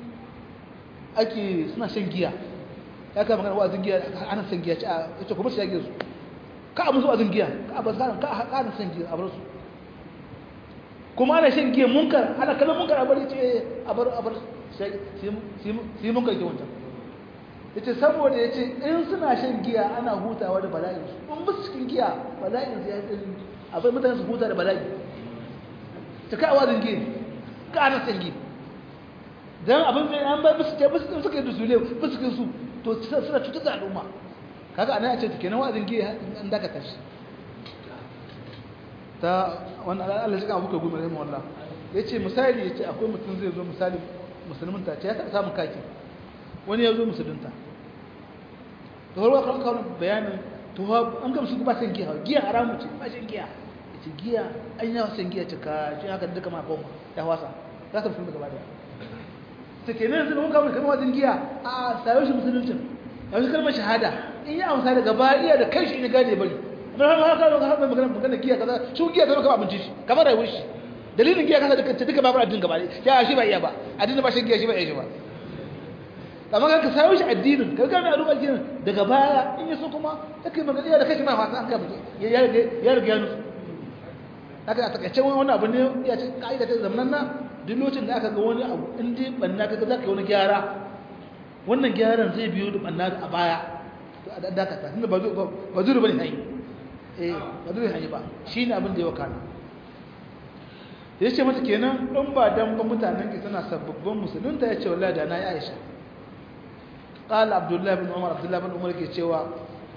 ake suna shan giya ya kama magana wa'azin giya ana shan giya ce a ce kuma shi ya su ka a musu wa'azin giya ka a ba ka ka ana shan giya a bar su kuma ana shan giya munkar ana kallon munkar a bari ce a bar a bar sai munkar ke wancan ya ce saboda ya ce in suna shan giya ana hutawa da bala'in su in musu cikin giya bala'in su ya yi abai mutane su huta da bala'i ta ka a wa'azin giya ka ana shan giya dan abin da an bar musu ce musu suka yi dusule musu su to suna cutar da al'umma kaga anan a ce to kenan wa'azin giya an daka tashi ta wannan Allah shi kan abuka gumi rahimu Allah yace misali yace akwai mutum zai zo misali musulmin ta ce ya taɓa samun kaki wani ya zo musulunta to har kan kawo bayanin to an ga musu ba san giya giya haramu ce ba shan giya yace giya an yawa san giya ce ka shi haka duka ma koma ya wasa za ta musulunta gaba daya ta ke nan zai muka kamar wajen giya a sayo shi musuluncin a wasu kalmar shahada in yi amsa daga bariya da kai shi ne gane bari amma har haka haka haka magana magana giya kaza shi giya zama kamar abinci shi kamar rayuwar shi dalilin giya kasa duka duka babu addinin gaba ya shi ba iya ba addinin ba shi giya shi ba iya shi ba amma ka sayo shi addinin ka gane a rubar addinin daga baya in yi so kuma ya kai magana da kai shi ma fasa an gaba ya riga ya nusu haka a takaice wani abu ne ya ce ka'ida ta zamanan na duk lokacin da aka ga wani abu in dai banna kaga zaka yi wani gyara wannan gyaran zai biyo da banna a baya to a dakata tunda ba ba zuru bane hayi eh ba zuru hayi ba shine abin da ya wakana yace mata kenan in ba dan ba mutanen ki tana sababbin musulunta yace wallahi da na yi Aisha qala abdullah ibn umar abdullah ibn umar ke cewa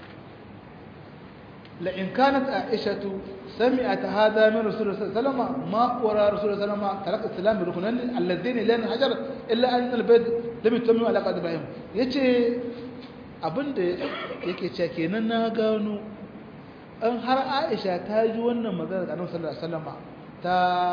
la in kanat aishatu سمعت هذا من رسول الله صلى الله عليه وسلم ما ورى رسول الله صلى الله عليه وسلم ترك السلام بركنين الذين لا ينحجر الا ان البيت لم يتم على قد ابراهيم yace abinda yake cewa kenan na gano an har Aisha ta ji wannan magana da Annabi sallallahu alaihi wasallam ta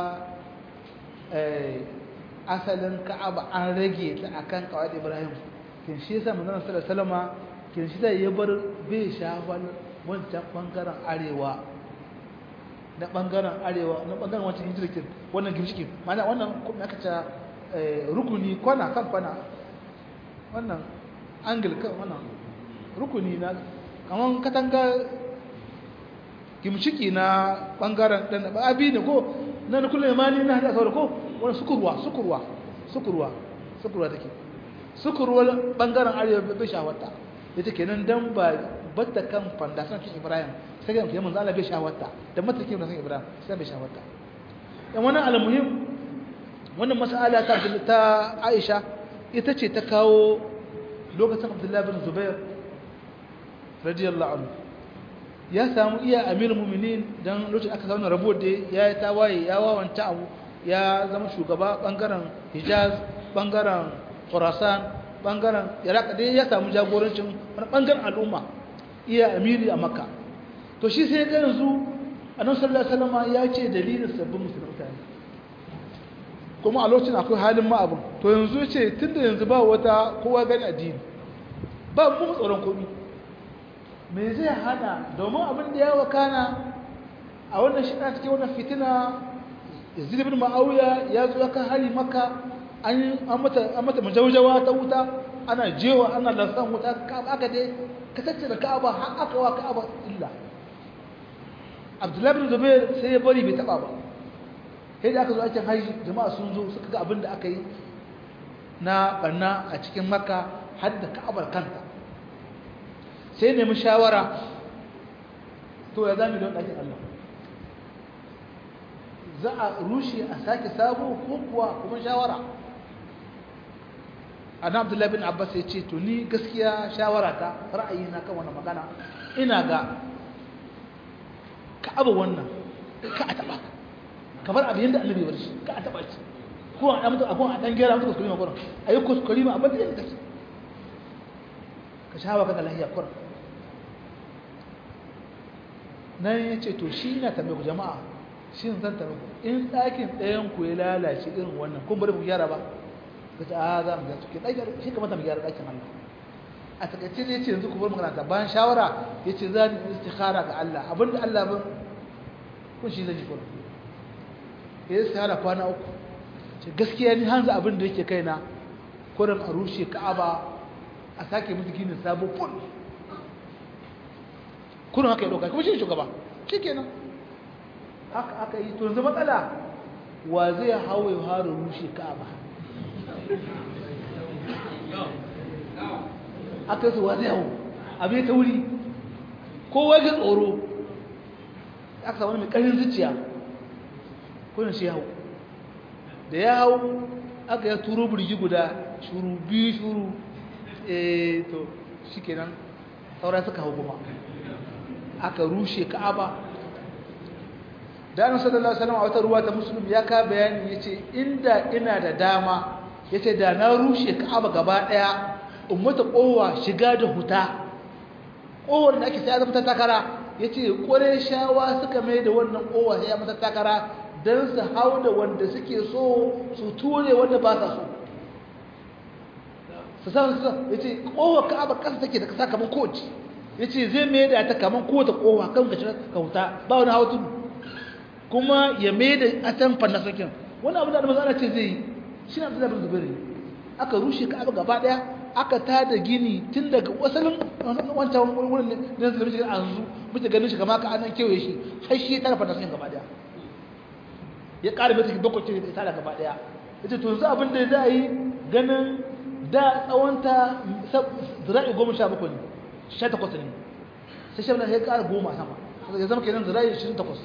eh asalin Ka'aba an rage ta akan kawai Ibrahim kin shi yasa manzon sallallahu alaihi wasallam kin shi da ya bar bai shafal wancan bangaren arewa na bangaren arewa na bangaren wancan hijirkin wannan gimshikin mana wannan kuma aka ce rukuni kwana kan kwana wannan angle kan wannan rukuni na kaman katanga gimshiki na bangaren dan abi ne ko na da kullum imani na hada saboda ko wani sukurwa sukurwa sukurwa sukurwa take sukurwa bangaren arewa bai shawarta ita kenan dan ba batta kan fandasan kin Ibrahim sai ga manzo Allah bai shawarta da matakin da san Ibrahim sai bai shawarta dan wannan almuhim wannan mas'ala ta ta Aisha ita ce ta kawo lokacin Abdullah bin Zubair radiyallahu anhu ya samu iya amir mu'minin dan lokacin aka zauna rabo da ya yi tawaye ya wawanta abu ya zama shugaba bangaren Hijaz bangaren Khurasan bangaren Iraq dai ya samu jagorancin wani bangaren al'umma iya amiri a Makka to shi sai ga yanzu annabi sallallahu alaihi wasallam ya ce dalilin sabbin musulunta ne kuma a lokacin akwai halin ma abin to yanzu ce tunda yanzu ba wata kowa gani addini ba mu tsoron komai me zai hana domin abin da ya wakana a wannan shi cikin wannan fitina yazid ibn ma'awiya ya zo aka hari maka an mata an mata majaujawa ta wuta ana jewa ana lansan wuta aka dai ka tattara ka'aba har aka wa ka'aba illa abdullahi bin zubair sai ya bari bai taba ba sai da aka zo aikin haji jama'a sun zo suka ga abin da aka yi na banna a cikin makka har da ka'abar kanta sai nemi shawara to ya zami don ɗakin allah za a rushe a sake sabo ko kuwa kuma shawara ana abdullahi bin abbas ya ce to ni gaskiya shawara ta ra'ayi na kan wannan magana ina ga ka abu wannan ka a taba kamar abin yadda annabi ya shi ka a taba shi ko a mutu akwai a dan gera mutu kuskure ma kuran ayi kuskure ma abin da yake kake ka shawa ka lahiya kuran nan ya ce to shi ina tambaye ku jama'a shi zan tambaye ku in ɗakin ɗayan ku ya lalace irin wannan kun bari ku gyara ba ka ce a za mu gyara ke ɗakin shi kamata mu gyara ɗakin Allah a takaice ne ce yanzu ku bar makaranta bayan shawara ya ce za ni istikhara ga Allah abinda Allah ban kun shi zan yi kuma ya istikhara kwana uku ce gaskiya ni hanzu abin da yake kaina kurin a rushe ka'aba a sake musu ginin sabo ful kurin haka ya ɗauka kuma shi shugaba shi kenan haka aka yi to yanzu matsala wa zai hawa ya haru rushe ka'aba aka su wa zai hau abin ta wuri kowa ga tsoro aka samu mai ƙarin zuciya kunan shi hau da ya hau aka ya turo burgi guda shuru biyu shuru eh to shi kenan saura suka hau kuma aka rushe ka'aba da annabi sallallahu alaihi wasallam a wata ruwa ta muslim ya ka bayani yace inda ina da dama yace da na rushe ka'aba gaba daya ummata kowa shiga da huta kowar da ake sai zama takara yace kore shawa suka mai da wannan kowa sai ya mata takara dan su hau da wanda suke so su ture wanda ba sa so su san su yace kowa ka'aba kasa take da kasa kaman kowace yace zai mai da ta kaman kowace kowa kan ka ka huta ba wani hawa tudu kuma ya mai da atan fanna sakin wani abu da da matsala ce zai yi shi na da zubiri aka rushe ka'aba gaba daya aka tada gini tun daga wasalin wancan wurin da zai mishi an zu muke ganin shi kama ka anan kewaye shi har shi ya tara fanna sakin gaba daya ya ƙara mai take bakwai ce da tara gaba daya yace to yanzu abin da za a yi ganin da tsawonta zira'i goma sha bakwai ne sha takwas ne sai shi ya ƙara goma sama ya zama kenan zira'i ishirin takwas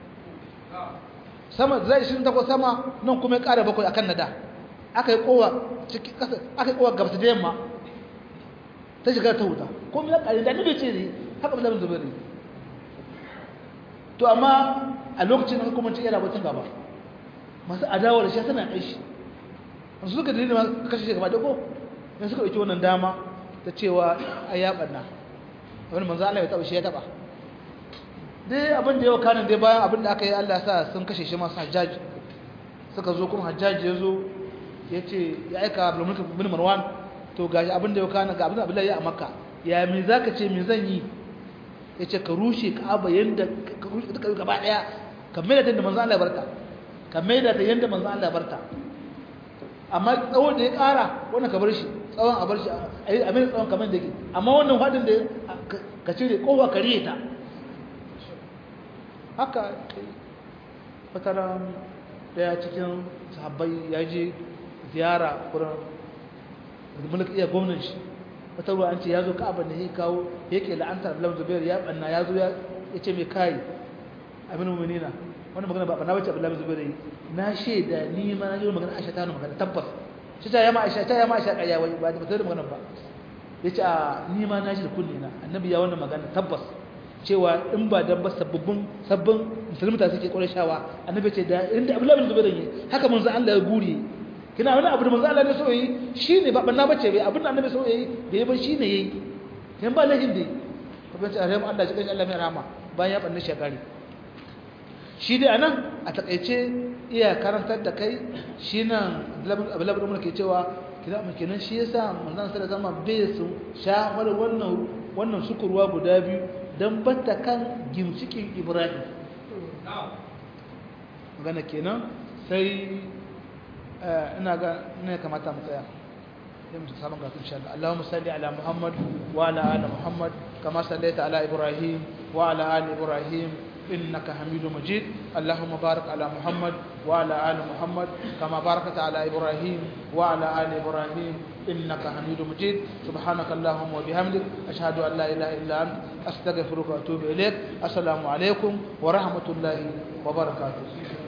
sama zai shi takwas sama nan kuma ya ƙara bakwai akan nada aka yi kowa ciki ƙasa aka yi kowa gabata da yamma ta shiga ta wuta ko ya ƙari da nabe ce ne haka ba zaɓin zubari to amma a lokacin hukumanci yana batun gaba masu adawa da shi tana kai shi su suka dalilin ma kashe shi gaba da ko yan suka ɗauki wannan dama ta cewa a ya ɓanna wani manzo Allah ya taɓa shi ya taɓa dai abin da yau kanin dai bayan abin da aka yi Allah sa sun kashe shi masu hajjaji suka zo kuma hajjaji ya zo ya ce ya aika abdulmulk bin marwan to gashi abin da yau kanin ga abin da abdullahi ya a makka ya me za ka ce me zan yi ya ce ka rushe ka'aba yadda ka rushe duka gaba daya ka mai da ta yadda manzan Allah ya barta ka mai da ta yadda manzan Allah ya barta amma tsawon da ya kara wannan ka bar shi tsawon a bar shi a mai tsawon kamar da ke amma wannan hadin da ka cire kowa ka riye ta haka fataran daya cikin sahabbai ya je ziyara wurin mulki iya gwamnan shi wata ruwa an ce ya zo ka'aba ne ya kawo yake la'antar abdullahi zubair ya banna ya zo ya ce mai kai abin mu'minina wannan magana ba banna bace abdullahi zubair na shaida ni ma na yi magana aisha ta magana tabbas shi ta yama aisha ta yama aisha kaya wai ba ta da magana ba yace a ni ma na shi da kulli na annabi ya wannan magana tabbas cewa in ba dan ba sababbin sabbin musulmata suke kore shawa annabi ce da inda abdullahi bin zubair ne haka manzo Allah ya guri kina wani abu da manzo Allah ne so yi shine ba banna bace bai abin da annabi so yi da yayin shine yayi kan ba lahin dai ko ban ce a rahama Allah shi kai Allah mai rahama bayan ya banna shekari shi dai anan a takeice iya karantar da kai shi nan abdullahi bin ke cewa kina mu kenan shi yasa manzon sallallahu alaihi wasallam bai su shafar wannan wannan sukurwa guda biyu don batta kan gimshikin ibrahim magana kenan sai ina ga ne kamata mu tsaya sai mu samu ga insha Allah Allahumma salli ala Muhammad wa ala ali Muhammad kama sallaita ala Ibrahim wa ala ali Ibrahim إنك حميد مجيد اللهم بارك على محمد وعلى آل محمد كما باركت على إبراهيم وعلى آل إبراهيم إنك حميد مجيد سبحانك اللهم وبحمدك أشهد أن لا إله إلا أنت أستغفرك وأتوب إليك السلام عليكم ورحمة الله وبركاته